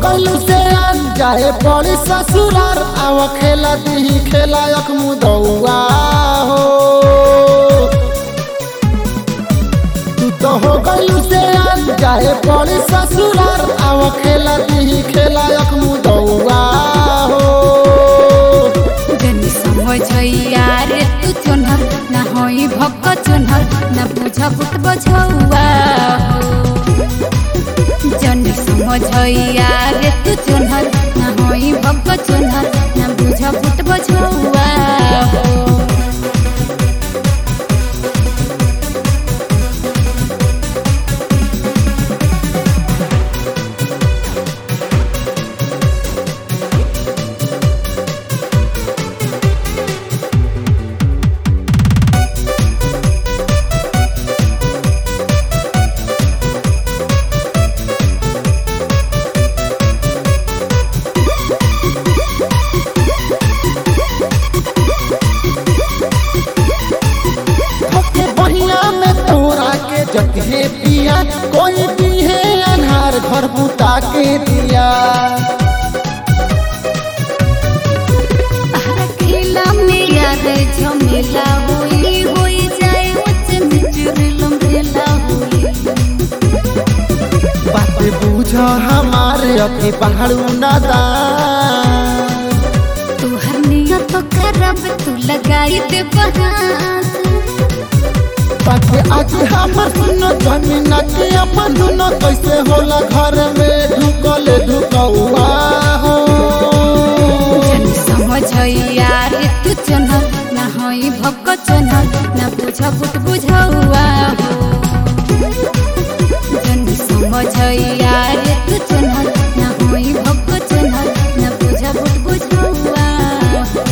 गइलू से आन जाए पड़ी ससुरार आव खेला दीही खेला अख मुदौआ हो तू तो हो गइलू से आन जाए पड़ी ससुरार आव खेला दीही खेला अख मुदौआ हो जन समझैया रे तू चोनहर ना होई भक्क चोनहर ना बुझ बुट बझौआ हो जन समझैया रे तू चोनहर ना होई भक्क चोनहर ना बुझ बुट बझौआ हो के बहिया में तोरा के जगहे पिया कोई भी है अनहार घर बुता के दिया खेला में यार झमेला होई होई जाए उच्च मिचुरलम रेला होई बात बुझ हमारे अभी पहाड़ू नादान तू हर नियत करब तू लगाई दे बहास बात आज हमर सुनो जमीन के अपन दुनो कैसे होला घर में ढुकल ढुकौआ हो जन समझैया रे तू चोनहर ना होई भक्क चोनहर ना बुझ बुट बुझौआ हो जन समझैया रे तू चोनहर ना होई भक्क चोनहर ना बुझ बुट बुझौआ हो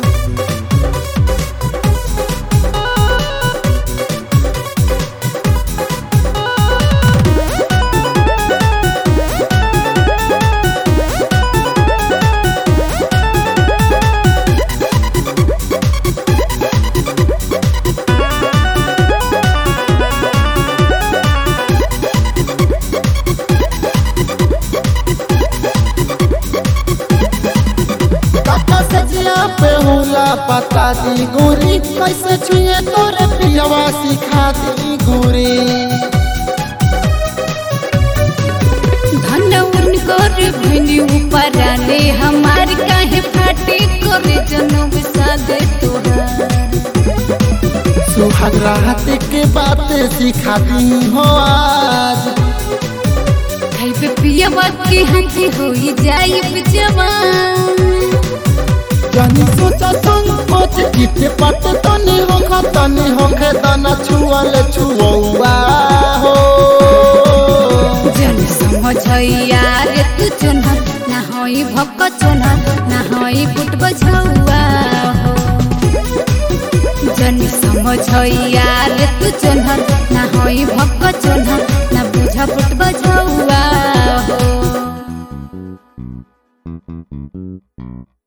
काका सजिया पे होला पता दी गोरी कैसे छुए तोरे पियवा सिखा दी गोरी धन उनकर भनी ऊपर आने हमार काहे फाटी करे जनम सादे तोहार सुहाग रात के बात सिखा दी हो आज खाइबे पियबा के हाथी होई जाई जवान जानी सोचा संकोच किते पट तनी होखा तनी होखे तना छुअल छुआ हो जन समझैया रे तू चोनहर ना होई भक्क चोनहर ना होई बुट बझौआ हो जन समझैया रे तू चोनहर ना होई भक्क चोनहर ना बुझ बुट बझौआ हो